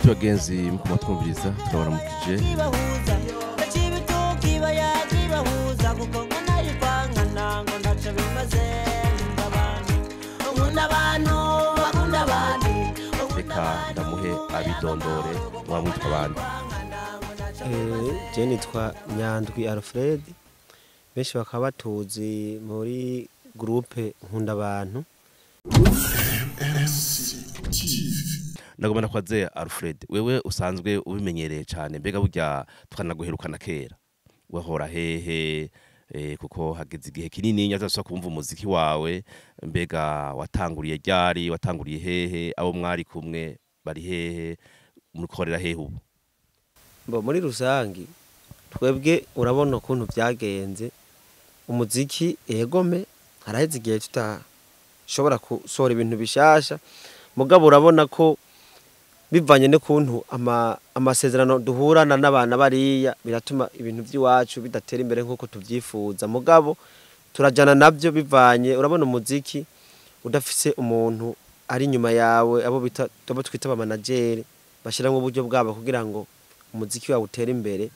inshuti bagenzi mukuma twumviriza turabaramukije kibahuza ndakibituka ibaya kibahuza kuko ngo nayo kwangana ngo ntaco bimaze nkunda abantu nkunda abantu bakunda abandi reka ndamuhe abidondore mwamwitwa abandi je nitwa nyandwi alfred benshi bakaba batuzi muri gurupe nkunda abantu ndagomba kwaze alfred wewe usanzwe ubimenyereye cyane mbega burya twanaguherukana kera wahora hehe eh, kuko hageze igihe kinini nyazasubira kumva umuziki wawe mbega watanguriye ryari watanguriye hehe abo mwari kumwe bari hehe murikorera hehe ubu mbo muri rusangi twebwe urabona ukuntu byagenze umuziki egome haraheze igihe tutashobora gusohora ibintu bishasha mugabo urabona ko bivanye n'ukuntu ama, amasezerano duhurana n'abana bariya biratuma ibintu by'iwacu bidatera imbere nk'uko tubyifuza mugabo turajana nabyo bivanye urabona umuziki udafise umuntu ari inyuma yawe abo bita abo twita abamanageri bashyiramo uburyo bwabo kugira ngo umuziki wawe utere imbere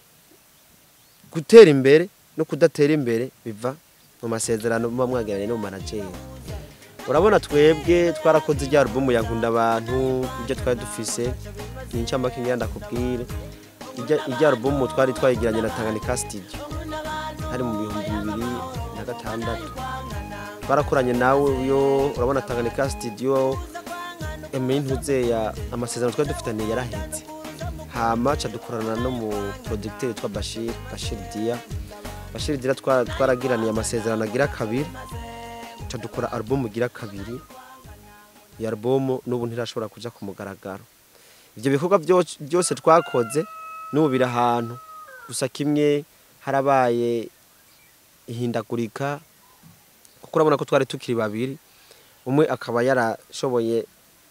gutera imbere no kudatera imbere biva mu masezerano muba mwagiranye n'umumanageri urabona twebwe twarakoze ijya alubumu ya nkunda abantu ibyo twari dufise ni incamake ngira ndakubwire Ijya- ijya alubumu twari twayigiranye na Tanganyika studio hari mu bihumbi bibiri na gatandatu twarakoranye nawe yo urabona Tanganyika studio emintuze ya amasezerano twari dufitaniye yarahetse hama ca dukorana no mu producteur witwa Bashir Bashir Dia Bashir Dia twa- twaragiraniye amasezerano agira kabiri ca dukora album igira kabiri iyo album n'ubu ntirashobora kuja ku mugaragaro ivyo bikorwa byo- byose twakoze n'ubu biri ahantu gusa kimwe harabaye ihindagurika kuko urabona ko twari tukiri babiri umwe akaba yarashoboye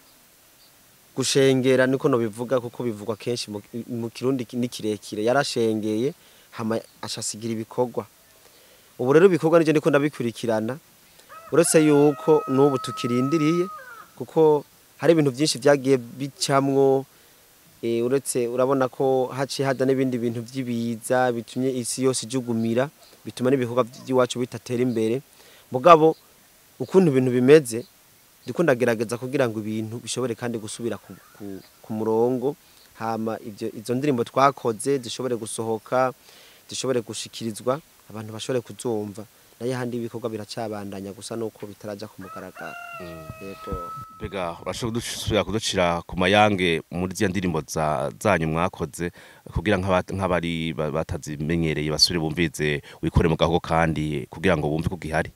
gushengera niko no bivuga kuko bivugwa kenshi mu- mu kirundi ki- ni kirekire yarashengeye hama ashasigira ibikorwa ubu rero ibikorwa nivyo ndiko ndabikurikirana uretse yuko n'ubu tukirindiriye kuko hari ibintu byinshi byagiye bicamwo eh, uretse urabona ko haciye hada n'ibindi bintu by'ibiza bitumye isi yose ijugumira bituma n'ibikorwa by'iwacu bitatera imbere mugabo ukuntu ibintu bimeze ndiko ndagerageza kugira ngo ibintu bishobore kandi gusubira ku, ku, ku murongo hama ivyo izo ndirimbo twakoze zishobore gusohoka zishobore gushikirizwa abantu bashobore kuzumva nayo handi ibikorwa biracabandanya gusa nuko bitaraja ku mugaragaro yego mbega urashobora kudusubira kuducira ku mayange muri zya ndirimbo za- zanyu mwakoze kugira nk'aba- nk'abari ba- batazimenyereye basubire bumvize wikore mu gahogo kandi kugira ngo bumve ko gihari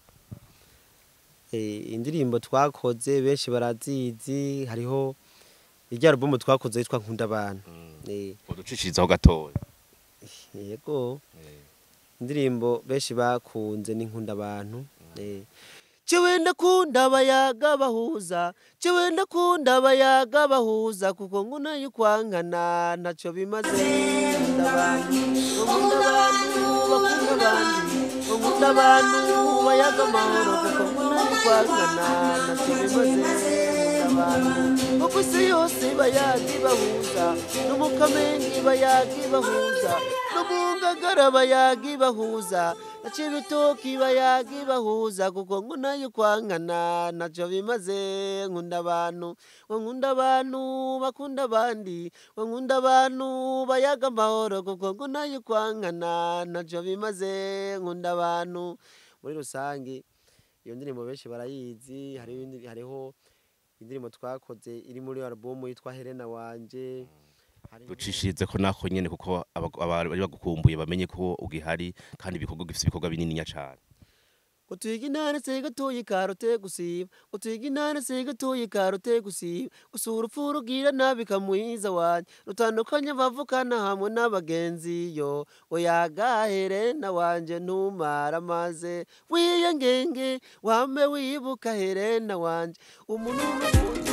Eh, indirimbo twakoze benshi barazizi hariho irya alubumu twakoze yitwa nkunda abantu Eh, uducishirizaho gatoya yego indirimbo benshi bakunze ni nkunda abantu Eh, jewe ndakunda abayaga bahuza jewe ndakunda abayaga bahuza kuko nguna yukwankana ntaco bimaze nkunda abantu nkunda abantu bakunda abandi nkunda abantu bayaga amahoro kuko nguna yukwankana ntaco bimaze nkunda abantu kuko isi yose bayaga bahuza no mu kamengi bayaga bahuza no mu ngagara bayaga bahuza na cibitoki bayaga bahuza kuko ngo nayo kwankana naco bimaze nkunda abantu ngo nkunda abantu bakunda abandi ngo nkunda abantu bayaga amahoro kuko ngo nayo kwankana naco bimaze nkunda abantu muri rusange iyo ndirimbo benshi barayizi hariho indi- hariho indirimbo twakoze iri muri alubumu yitwa Helena wanje hariho- ducishirize ko nako nyene kuko aba- abari bagukumbuye bamenye ko ugihari kandi ibikorwa gifite ibikorwa binininya cane ngo twiga intara se gatoyi karote gusiba ngo twiga intara se gatoyi karote gusiba gusura urupfu rugira nabi kamwiza wanje rutandukanye bavukana hamwe n'abagenzi yo ngo yagahere na wanje ntumara maze wiyengenge wame wibuka herena wanje umuntu w'umukunzi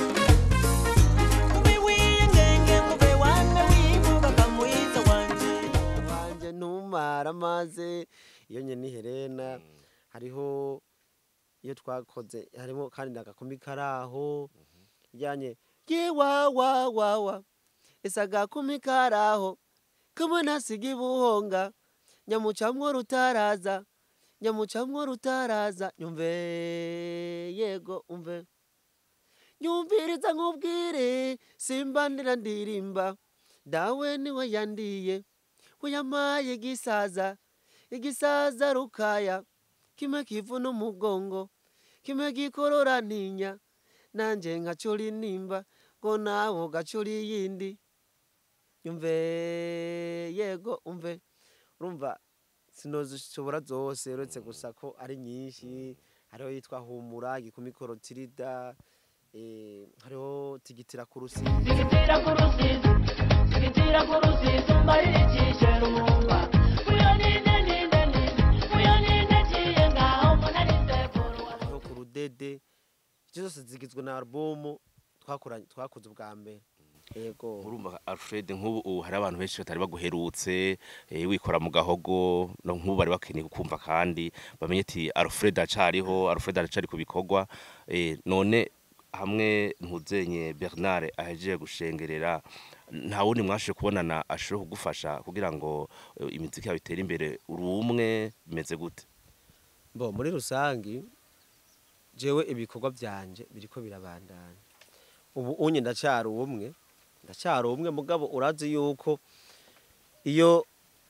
wiyengenge ngube wane wibuka kamwiza wanje wanje ntumara maze iyo nye ni herena hariho iyo twakoze harimo kandi n'agakumi karaho ijyanye ye wa wa wa wa ese agakumi karaho kamwe ntasiga ibuhonga nyamucamwo rutaraza nyamucamwo rutaraza nyumve yego umve nyumviriza nkubwire simba ndira ndirimba dawe niwe yandiye uyamaye igisaza igisaza rukaya kimwe kivuna umugongo kimwe gikorora ntinya nanje nkacura inimba ngo nawe ugacura iyindi yumve yego umve urumva sinozishobora zose uretse gusa ko ari nyinshi hariho yitwa humura gikumi korotirida eh, hariho tigitira ku rusizi Tigitira ku rusizi, tigitira ku rusizi, umbarire icyishe rumumba. Uyo ninde ninde ninde, uyo ninde kiye ngaho mbona ari sekuru wa hariho ku rudede izo zose zigizwe na alubumu twakoranye twakoze ubwa mbere yego urumva alfred nk'ubu ubu hari abantu benshi batari baguherutse eh, wikora mu gahogo no nk'ubu bari bakeneye kukumva kandi bamenye ati alfred acariho alfred aracari ku bikorwa eh, none hamwe ntuzenye bernard ahejeje gushengerera nta wundi mwashe kubonana ashobora kugufasha kugira ngo eh, imiziki yawe itere imbere uri umwe bimeze gute bo muri rusangi jewe ibikorwa byanje biriko birabandanya ubu unye ndacyari umwe ndacyari umwe mugabo urazi yuko iyo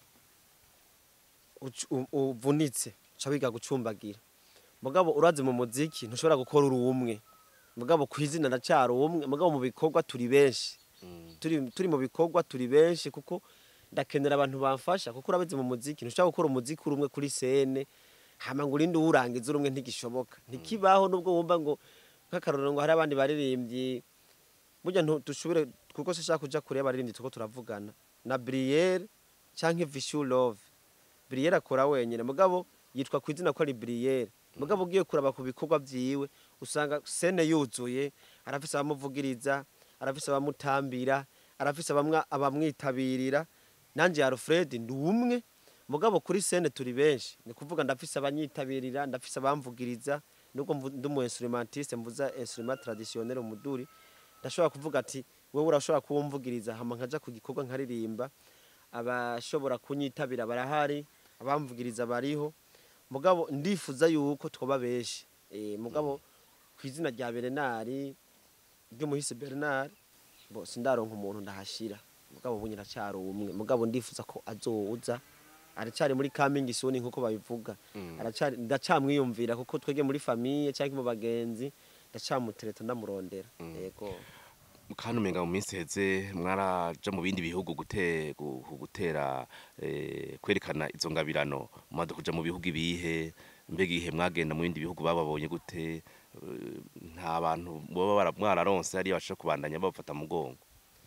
ucu- u- uvunitse uca wiga gucumbagira mugabo urazi mu muziki ntushobora gukora uri umwe mugabo ku izina ndacyari umwe mugabo mu bikorwa turi benshi turi, turi mu bikorwa turi benshi kuko ndakenera abantu bamfasha kuko urabizi mu muziki ntushobora gukora umuziki uri umwe kuri sene hama ngo urinde uwurangiza uri umwe ntigishoboka ntikibaho nubwo wumva ngo nk'akarorero ngo hari abandi baririmbyi burya ntu- dushobore kuko sinshaka kuja kure y'abaririmbyi turiko turavugana na Brielle canke Vishu Love Brielle akora wenyene mugabo yitwa ku izina ko ari Brielle mugabo ugiye kuraba ku bikorwa vyiwe usanga sene yuzuye arafise abamuvugiriza arafise abamutambira arafise abamwa- abamwitabirira nanje Alfred ndi umwe mugabo kuri sene turi benshi ni kuvuga ndafise abanyitabirira ndafise abamvugiriza nubwo mvu- ndi umu instrumentiste mvuza instrument traditionnel umuduri ndashobora kuvuga ati wowe urashobora kuwumvugiriza hama nkaja ku gikorwa nkaririmba abashobora kunyitabira barahari abamvugiriza bariho mugabo ndifuza yuko twoba benshi e, mugabo ku izina rya Bernard ry'umuhisi Bernard bo sindaronka umuntu ndahashira mugabo ubu nyiracyari umwe mugabo ndifuza ko azoza aracyari muri coming soon nkuko babivuga aracari ndacamwiyumvira kuko twege muri famille cyangwa mu bagenzi ndacamutereta ndamurondera yego kandi umenga mu minsi heze mwaraja mu bindi bihugu gute gu- gutera eh, kwerekana izo ngabirano mumaze kuja mu bihugu ibihe mbega ihe mwagenda mu bindi bihugu bababonye gute Eh, nta bantu boba bara- mwararonse hariya bashobora kubandanya babafata mu mugongo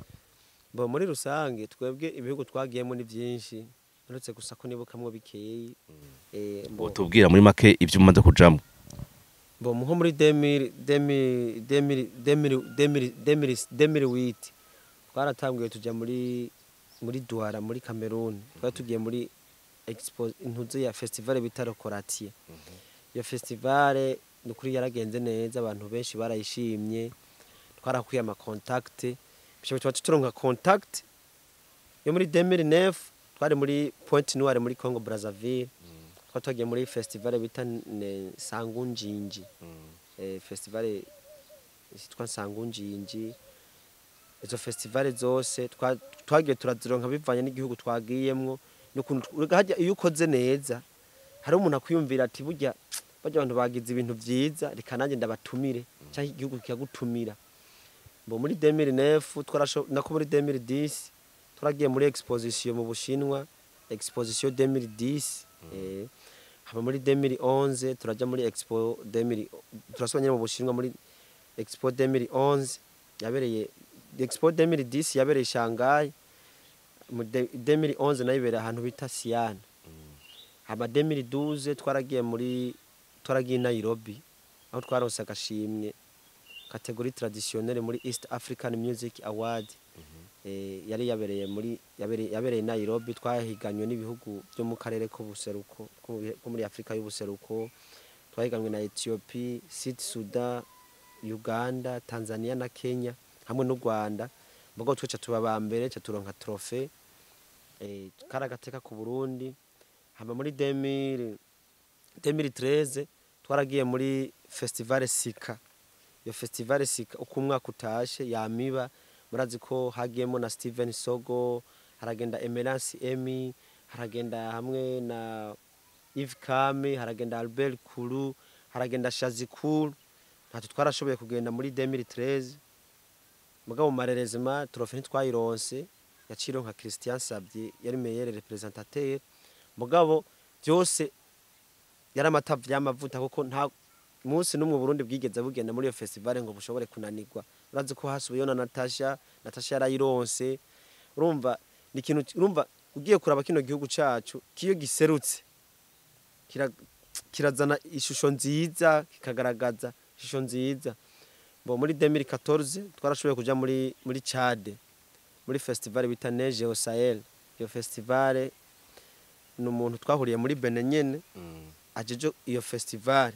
bo muri rusange twebwe ibihugu twagiyemo ni byinshi uretse gusa ko nibukamwo bikeyi eh, bo- tubwira muri make ibyo umaze kujamo bo nko muri 2000 2000 2000 2000 2008 twaratanguye tujya muri muri Douala muri Cameroon twari tugiye muri expo intuze ya festival bita Rokoratiye iyo festival ni ukuri yaragenze neza abantu benshi barayishimye twarakuye ama contact bisho bituma turonka contact yo muri 2009 twari muri Pointe Noire muri Congo Brazzaville twari twagiye muri festival bita ne- Sangunjinji eh, festival yitwa Sangunjinji izo festival zose twa- twagiye turazironka bivanye n'igihugu twagiyemwo n'ukuntu urega harya iyo ukoze neza hari umuntu akwiyumvira ati burya barya abantu bagize ibintu vyiza reka nanjye ndabatumire cyangwa igihugu kikagutumira bo muri 2009 twarasho nako muri 2010 twaragiye muri exposition mu Bushinwa exposition 2010 eh haba muri 2011 turaja muri expo 2000 turasubanye mu Bushinwa muri expo 2011 yabereye expo 2010 yabereye Shanghai mu de- 2011 nayo ibereye ahantu bita Xi'an hama 2012 twaragiye muri twaragiye i Nairobi aho twaronse agashimwe kategori traditionnelle muri East African Music Award eh, yari yabereye muri yabereye yabereye i Nairobi twahiganywe n'ibihugu byo mu karere k'ubuseruko ko mu bihe- ko muri Afrika y'ubuseruko twahiganywe na Ethiopia, Sud Sudan, Uganda, Tanzania na Kenya hamwe n'u Rwanda mugabo twe ca tuba ba mbere ca turonka trofe eh, kari agateka ku burundi hama muri 2000 2013 twaragiye muri festival sika iyo festival sika uko umwaka utashe yamiba murazi ko hagiyemo na steven sogo haragenda emerance emi haragenda hamwe na Yves Kame haragenda Albert Kuru haragenda Shazi Kuru ntacyo twarashoboye kugenda muri 2013 mugabo marerezima trofe ntitwayironse yaciro nka Christian Sabye yari meilleur représentateur mugabo byose yari amatavu y'amavuta kuko nta munsi n'umwe Burundi bwigeze bugenda muri iyo festival ngo bushobore kunanirwa urazi ko hasubiyeyo na Natasha Natasha yarayironse urumva ni ikintu urumva ugiye kuraba kino gihugu cacu kiyo giserutse kira- kirazana ishusho nziza kikagaragaza ishusho nziza bo muri 2014 twarashoboye kuja muri muri Chad muri festival bita Neige au Sahel iyo festival ni umuntu twahuriye muri Benin nyene ajeje iyo festival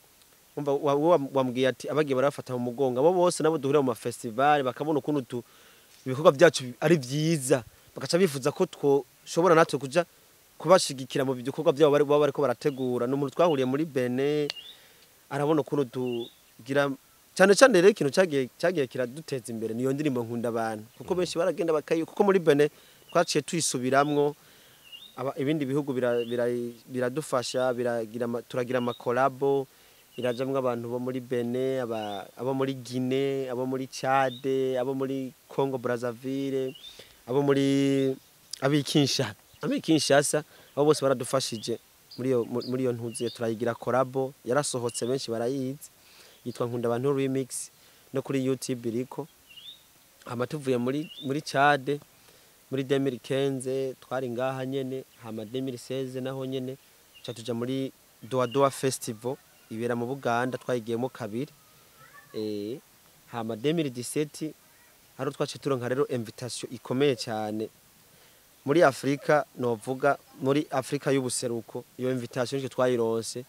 umva wa- wa- wambwiye ati abagiye barafata mu mugongo abo bose nabo duhurira mu ma festival bakabona ukuntu tu ibikorwa byacu ari byiza bagaca bifuza ko twoshobora natwe kuja kubashigikira mu bikorwa byabo bari baba bariko barategura ni umuntu twahuriye muri Benin arabona ukuntu tugira cyane cyane rero ikintu cyagiye cyagiye kiraduteza imbere niyo ndirimbo nkunda abantu kuko benshi baragenda bakayi kuko muri Benin twaciye tuyisubiramwo aba- ibindi bihugu bira- bira- biradufasha biragira ama- turagira amakolabo irajamwo abantu bo muri Benin aba- abo muri Guinée abo muri Chad abo muri Congo Brazzaville abo muri abikinsha abikinshasa abo bose baradufashije muri iyo mu- muri iyo ntuzi turayigira kolabo yarasohotse benshi barayizi yitwa nkunda abantu remix no kuri YouTube iriko hama tuvuye muri muri Chad muri 2015 twari ngaha nyene hama 2016 naho nyene ca tuja muri Doa Doa Festival ibera mu Buganda twayigiyemo kabiri eh hama 2017 haro twace turonka rero invitation ikomeye cyane muri Afrika novuga muri Afrika y'ubuseruko iyo invitation nje twayironse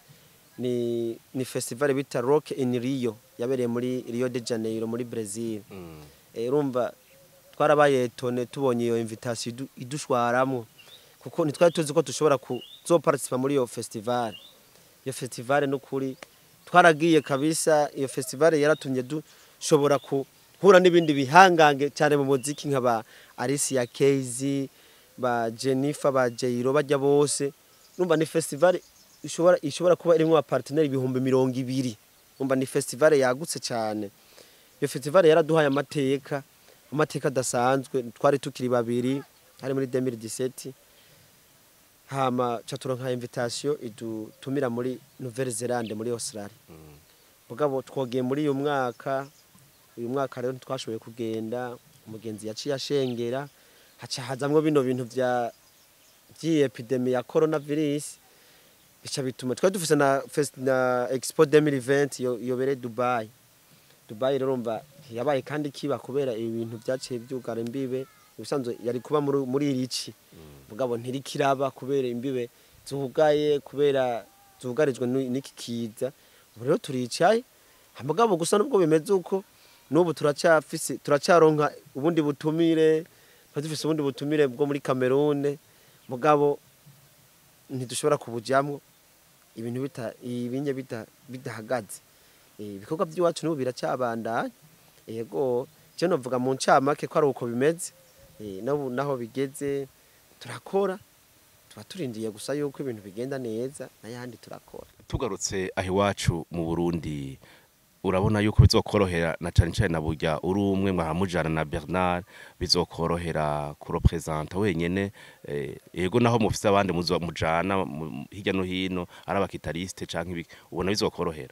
ni ni festival bita Rock in Rio yabereye muri Rio de Janeiro muri Brazil Eh, urumva twarabaye tone tubonye iyo invitation idu- idushwaramo kuko ntitwari tuzi ko dushobora kuzoparticipa muri iyo festival iyo festival n'ukuri twaragiye kabisa iyo festival yaratumye dushobora guhura n'ibindi bihangange cyane mu muziki nka ba Alicia Keys ba Jennifer ba Jairo bajya bose numva ni festival ishobora ishobora kuba irimo abaparteneri ibihumbi mirongo ibiri numva ni festival yagutse cyane iyo festival yaraduhaye amateka amateka adasanzwe twari tukiri babiri hari muri 2017 hama ca turonka invitation idutumira muri Nouvelle Zelande muri Australia mugabo twogiye muri uyu mwaka uyu mwaka rero ntitwashoboye kugenda umugenzi yaciye ashengera haca hazamwo bino bintu vya vy'epidemi ya coronavirus bica bituma twari dufise na, fest- na expo 2020 yo- yobere Dubai Dubai rero umva yabaye kandi kiba kubera ibintu byaciye byugara imbibe ubusanzwe yari kuba muri muri irici mugabo ntirikiraba kubera imbibe zugaye kubera zugarijwe n'u- n'iki kiza ubu rero turicaye mugabo gusa nubwo bimeze uko n'ubu turacyafise turacyaronka ubundi butumire tuba dufise ubundi butumire bwo muri Cameroon mugabo ntidushobora kubujyamwo ibintu bita ibinye bita bidahagaze Eh, ibikorwa by'iwacu n'ubu biracyabandanya yego cyo novuga mu ncamake ko ari uko bimeze Eh, n'ubu naho bigeze turakora tuba turindiye gusa yuko ibintu bigenda neza n'ayandi turakora tugarutse aho iwacu mu burundi urabona yuko bizokorohera na cane cane na burya uri umwe mwahamujana na bernard bizokorohera kurepresenta wenyene eh, yego naho mufise abandi muzo- mujana mu- hirya no hino ari abakitariste canke ibiki ubona bizokorohera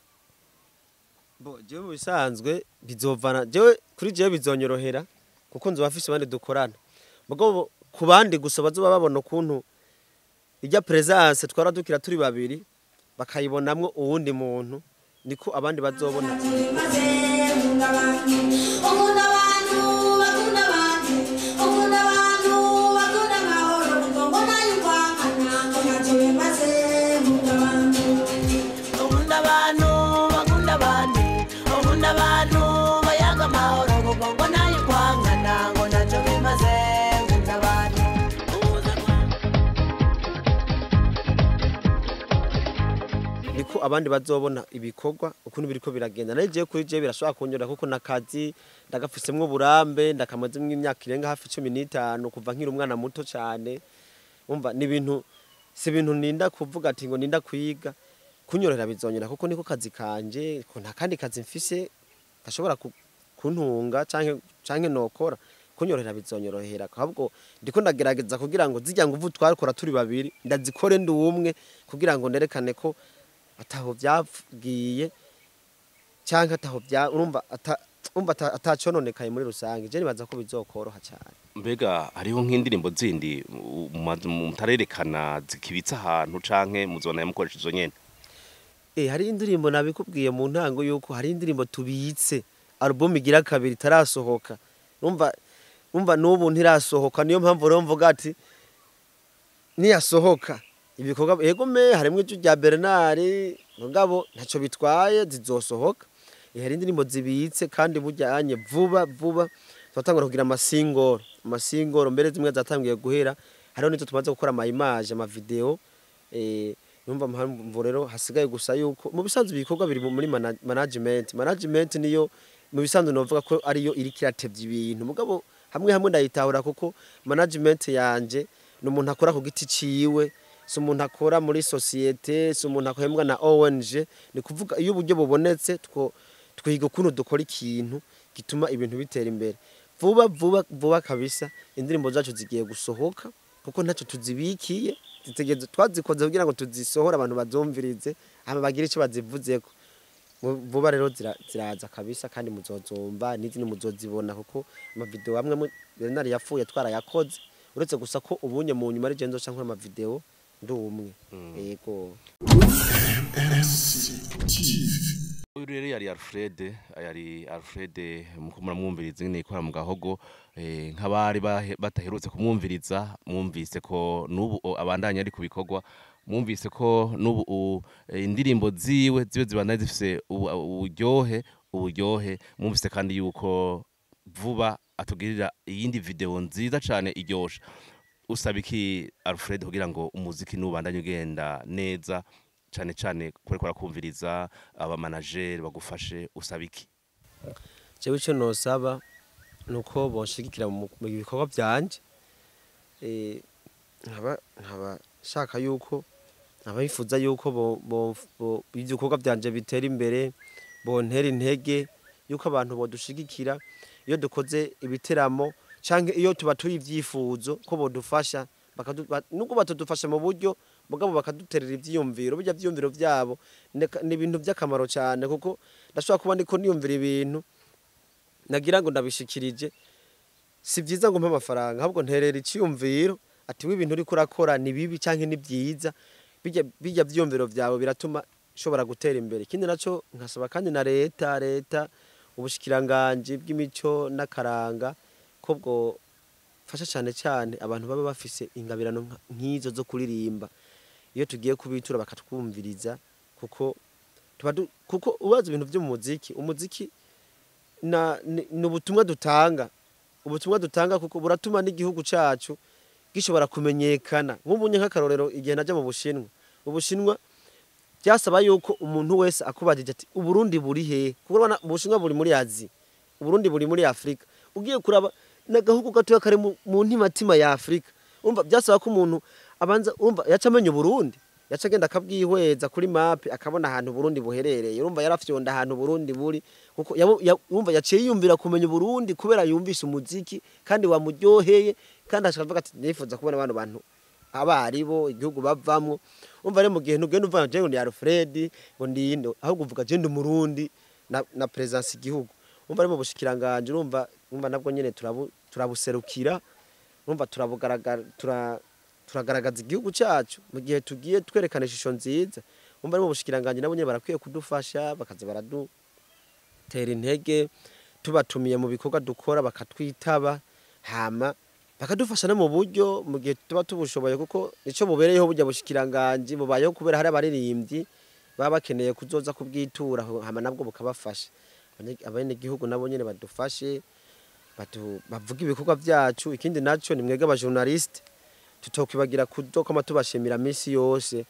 bo jewe mu bisanzwe bizovana jewe kuri jewe bizonyorohera kuko nzoba afise abandi dukorana mugabo ku bandi gusa bazoba babona ukuntu ijya presence twara dukira turi babiri bakayibonamwo uwundi muntu niko abandi bazobona Ukunda abantu bakunda abantu ukunda abantu bakunda amahoro kuko mbona yuko ahana ngo ntacyo bimaze nkunda abantu ukunda abantu bakunda abandi ukunda abantu bayaga amahoro kuko ngo nayo kwangana ngo nta ko abandi bazobona ibikorwa ukuntu biriko biragenda nayo jewe kuri jewe birashobora kunyura kuko nakazi ndagafisemwo uburambe ndakamazemwo imyaka irenga hafi cumi n'itanu kuva nkiri umwana muto cane umva ni ibintu si ibintu ninda kuvuga ati ngo ninda kwiga kunyorohera bizonyera kuko niko kazi kanje ko nta kandi kazi mfise gashobora ku- kuntunga canke canke nokora kunyorohera bizonyorohera ahubwo ndiko ndagerageza kugira ngo zijya nguvu twakora turi babiri ndazikore ndi umwe kugira ngo nerekane ko ataho byagiye cyangwa ataho bya urumva ata umva ata- atacononekaye muri rusange je nibaza ko bizokoroha cyane mbega hariho nk'indirimbo zindi mu- mu- mutarerekana zikibitse ahantu canke muzona yamukoresha izo nyene Eh hari indirimbo nabikubwiye mu ntango yuko hari indirimbo tubitse album igira kabiri itarasohoka umva umva n'ubu ntirasohoka niyo mpamvu rero mvuga ati niyasohoka ibikorwa yego me harimo ijwi rya Bernard mugabo ntaco bitwaye zizosohoka Eh, hari indirimbo zibitse kandi bujyanye vuba vuba turatangura kugira amasingoro amasingoro mbere zimwe zatangiye guhera hariho n'icyo tumaze gukora ama image ama video eh numva mpamvu rero hasigaye gusa yuko mu bisanzwe ibikorwa biri muri mana- management management niyo mu bisanzwe novuga ko ariyo iri kiratevya ibintu mugabo hamwe hamwe ndayitahura kuko management yanje ni umuntu akora ku giti ciwe si umuntu akora muri societe si umuntu akohembwa na ONG ni kuvuga iyo uburyo bubonetse two twiga ukuntu dukora ikintu gituma ibintu bitera imbere vuba vuba vuba kabisa indirimbo zacu zigiye gusohoka kuko ntacyo tuzibikiye zitegereza twazikoze kugira ngo tuzisohore abantu bazumvirize hama bagire icyo bazivuzeko Vu- vuba rero zira- ziraza kabisa kandi muzozumva n'izindi muzozibona kuko amavideo amwe mu- Bernard yapfuye twarayakoze uretse gusa ko ubunye mu nyuma ari je nzoca nkora amavideo ndi umwe yego uyu rero yari alfred yari alfred muko muramwumviriza nyine ikora mu gahogo eh, nk'abari bahe- bataherutse kumwumviriza mwumvise ko n'ubu o- abandanya ari ku bikorwa mwumvise ko n'ubu u- eh, indirimbo ziwe zibe zibandanya zifise ubu- uburyohe uburyohe mwumvise kandi yuko vuba atugirira iyindi video nziza cane iryoshe usaba iki alfred kugira ngo umuziki n'ubandanye ugenda neza cane cane kureko arakumviriza abamanageri bagufashe usaba iki jewe icyo nosaba ni uko bonshigikira mu mu bikorwa byanje Eh, nkaba nkaba shaka yuko nkaba bifuza yuko bo- bo- bo- ibyo bikorwa byanje bitera imbere bontera intege yuko abantu bodushigikira iyo dukoze ibiteramo cyangwa iyo tuba turi ibyifuzo ko bodufasha bakadu- ba- nubwo batadufasha mu buryo mugabo bakaduterera ibyiyumviro bijya byiyumviro byabo neka- ni ibintu by'akamaro cyane kuko ndashobora kuba ndiko niyumvira ibintu nagira ngo ndabishikirije si byiza ngo mpe amafaranga ahubwo nterera icyiyumviro ati w'ibintu uriko urakora ni bibi cyangwa ni byiza bijya bijya byiyumviro byawe biratuma ushobora gutera imbere ikindi nacyo nkasaba kandi na leta leta ubushikiranganji bw'imico n'akaranga ko bwo fasha cyane cyane abantu baba bafise ingabirano nka- nk'izo zo kuririmba iyo tugiye kubitura bakatwumviriza kuko tuba du- kuko ubaza ibintu byo mu muziki umuziki na ni ni ubutumwa dutanga ubutumwa dutanga kuko buratuma n'igihugu cacu gishobora kumenyekana nk'ubunye nk'akarorero igihe najya mu bushinwa ubushinwa byasaba yuko umuntu wese akubajije ati uburundi buri hehe kuko urabona ubushinwa buri muri azi uburundi buri muri afurika ugiye kuraba n'agahugu gatoya kari mu mu ntimatima ya afurika urumva byasaba ko umuntu abanza urumva yaca amenya uburundi yaca agenda akabwihweza kuri mape akabona ahantu uburundi buherereye urumva yarafyonda ahantu uburundi buri kuko yabu- ya- urumva yaciye yiyumvira kumenya uburundi kubera yumvise umuziki kandi wamuryoheye kandi ashaka ati nifuza kubona bano bantu abaribo igihugu bavamwo umva rero mu gihe ntugenda uvuga ngo ni Alfred ngo ndinde ahubwo uvuga je ndi umurundi na, na presence igihugu umva rero mu bushikiranganje urumva umva nabwo nyene turabu, turabuserukira urumva turabugaragara tura turagaragaza igihugu cyacu mu gihe tugiye twerekana ishusho nziza umva rero mu bushikiranganje nabo nyene barakwiye kudufasha bakaza baradutera intege tubatumiye mu bikorwa dukora bakatwitaba hama bakadufasha no mu buryo mu gihe tuba tubushoboye kuko nico bubereyeho burya bushikiranganje bubayeho kubera hari abaririmbyi baba bakeneye kuzoza kubwitura hama nabwo bukabafasha abene gihugu nabo nyene badufashe batu- bavuga ibikorwa byacu ikindi naco ni mwebwe abajournaliste tutokwibagira kudokoma tubashimira minsi yose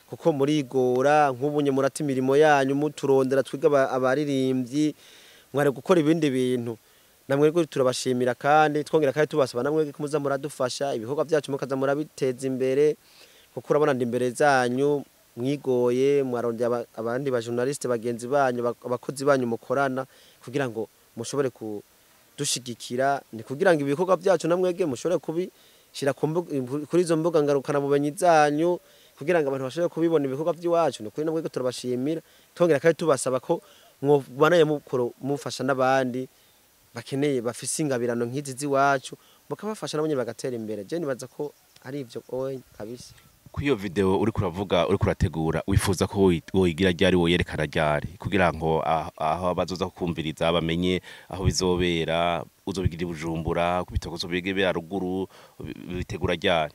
kuko murigora nk'ubunye murata imirimo yanyu muturondera twiga aba- abaririmbyi mwari gukora ibindi bintu namwe rero turabashimira kandi twongera kandi tubasaba namwe ko muza muradufasha ibikorwa byacu mukaza murabiteza imbere kuko urabona ndi imbere zanyu mwigoye mwarondera aba- abandi ba journaliste bagenzi banyu bak- abakozi banyu mukorana kugira ngo mushobore kudushigikira ni kugira ngo ibikorwa byacu namwege mushobore kubishyira ku mbuga- kuri izo mbuga ngarukana bumenyi zanyu kugira ngo abantu bashobore kubibona ibikorwa by'iwacu ni kuri namwe turabashimira twongera kandi tubasaba ko mwobanaye mukoro mufasha n'abandi bakeneye bafise ingabirano nk'izi z'iwacu mukabafasha nabo nyene bagatera imbere je nibaza ko ari ivyo oye kabisa kuri iyo video uri kuravuga uri kurategura wifuza ko woyi- woyigira ryari woyerekana ryari kugira ngo ah- aho abazoza kumviriza bamenye aho bizobera uzobigira i bujumbura kubitoko uzobigera ruguru bi- bitegura ryari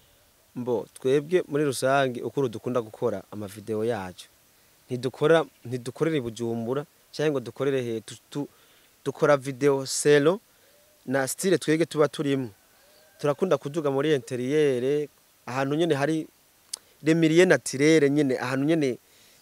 mbo twebwe muri rusange ukuru dukunda gukora amavideo yacu ntidukora ntidukorera i bujumbura cyangwa ngo dukorere he tu- tu- dukora video selo na style twebwe tuba turimo turakunda kuduga muri interiyere ahantu nyene hari remiriye naturere nyene ahantu nyene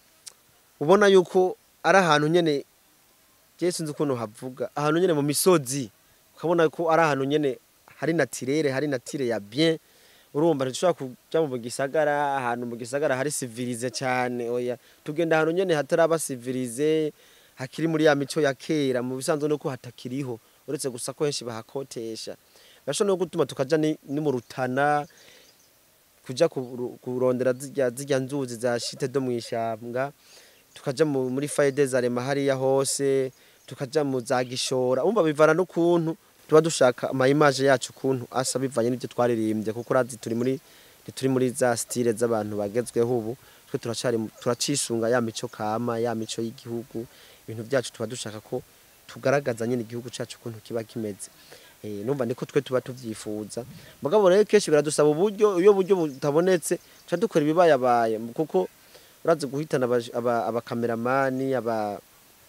ubona yuko ari ahantu nyene je sinzi ukuntu havuga ahantu nyene mu misozi ukabona ko ari ahantu nyene hari naturere hari natire ya bien urumva ntidushobora kuja mu gisagara ahantu mu gisagara hari civilize cyane oya tugenda ahantu nyene hataraba civilize hakiri muri ya mico ya kera mu bisanzwe nuko hatakiriho uretse gusa ko henshi bahakotesha birashobora no gutuma tukaja ni, ni mu rutana kuja kuru- kurondera zirya zirya nzuzi za shite do mwishambwa tukaja mu- muri faide za rema hariya hose tukaja mu za gishora umva bivana n'ukuntu tuba dushaka ama image yacu ukuntu asa bivanye n'ibyo twaririmbye kuko urazi turi muri turi muri za style z'abantu bagezweho ubu twe turacari mu- turacisunga ya mico kama ya mico y'igihugu ibintu byacu tuba dushaka ko tugaragaza nyine igihugu cyacu ukuntu kiba kimeze Eh, numva niko twe tuba tuvyifuza mugabo rero kenshi biradusaba uburyo iyo buryo butabonetse tuca dukora ibibayabaye kuko urazi guhitana abaje- aba- abakameramani aba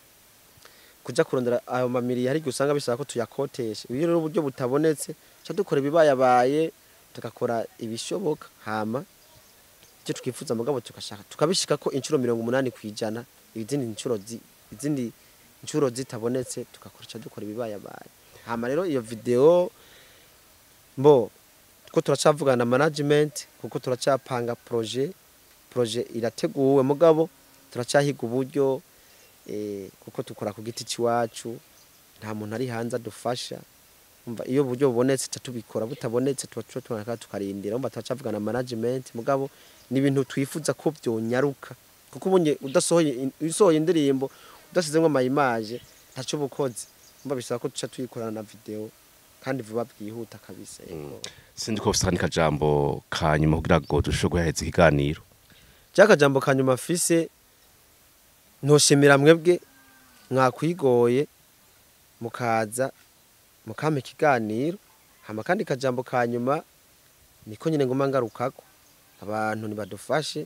kuja kurondera ayo mamiri hari igihe usanga bisaba ko tuyakotesha iyo rero uburyo butabonetse tuca dukora ibibayabaye tugakora ibishoboka hama icyo twifuza mugabo tugashaka tukabishika ko inshuro mirongo umunani ku ijana izindi nshuro zi- izindi nshuro zitabonetse tugakora ica dukora ibibayabaye hama rero iyo video mbo ko turacavugana na management kuko turacapanga projet projet irateguwe mugabo turacahiga uburyo eh, kuko dukora ku giti c'iwacu nta muntu ari hanze adufasha umva iyo uburyo bubonetse tuca tubikora butabonetse tuba tuba tubona tukarindira umva turacavugana na management mugabo ni ibintu twifuza ko byonyaruka kuko ubunye udasohoye in- usohoye indirimbo udasizemo ama image ntaco bukoze umva bisaba ko tuca tuyikorana na video kandi vuba bwihuta kabisa yego sindi ko ufite kajambo ka nyuma kugira ngo dushobore guhereza ikiganiro cyakajambo ka nyuma afise ntoshimira mwebwe mwakwigoye mukaza mukampa ikiganiro hama kandi kajambo ka nyuma niko nyine nguma ngarukako abantu nibadufashe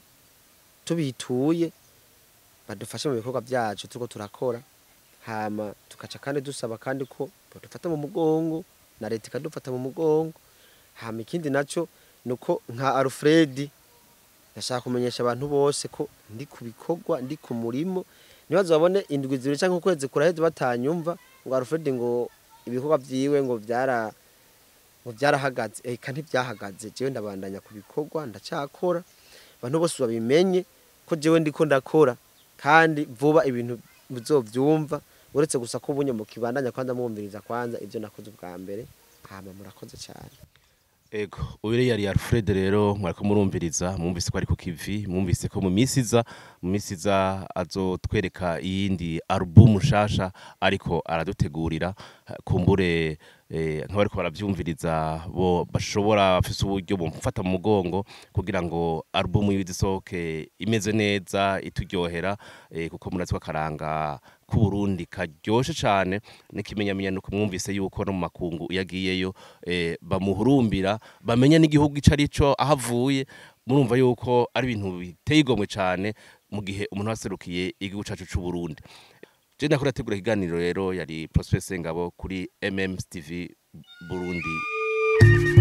tubituye badufashe mu bikorwa byacu turiko turakora hama tukaca kandi dusaba kandi ko badufata mu mugongo na leta ikadufata mu mugongo hama ikindi naco nuko nka Alfred ndashaka kumenyesha abantu bose ko ndi ku bikorwa ndi ku murimo nibazo babone indwi zibiri cyangwa ukwezi kuraheze batanyumva ngo Alfred ngo ibikorwa vyiwe ngo byara ngo byarahagaze eka ntibyahagaze jewe ndabandanya ku bikorwa ndacakora abantu bose babimenye ko jewe ndiko ndakora kandi vuba ibintu muzovyumva uretse gusa ko ubunye mu kibandanya kwanza mwumviriza kwanza ibyo nakoze ubwa mbere hama murakoze cyane Ego, uyu yari Alfred rero mwariko murumviriza mwumvise ko ari ku kivi mwumvise ko mu minsi iza mu minsi iza azotwereka iyindi album nshasha ariko aradutegurira eh, kumbure eh, nk'abariko baravyumviriza bo bashobora bafise uburyo bumufata mu mugongo kugira ngo album yiwe isohoke imeze neza ituryohera eh, kuko murazi ko akaranga k'uburundi karyoshe cane n'ikimenyamenya nuko mwumvise yuko no mu makungu iyo agiyeyo eh, bamuhurumbira bamenya n'igihugu ico arico aho avuye murumva yuko ari ibintu biteye igomwe cane mu gihe umuntu aserukiye igihugu cacu c'uburundi je nakora ategura ikiganiro rero yari Prosper Sengabo kuri MMS TV Burundi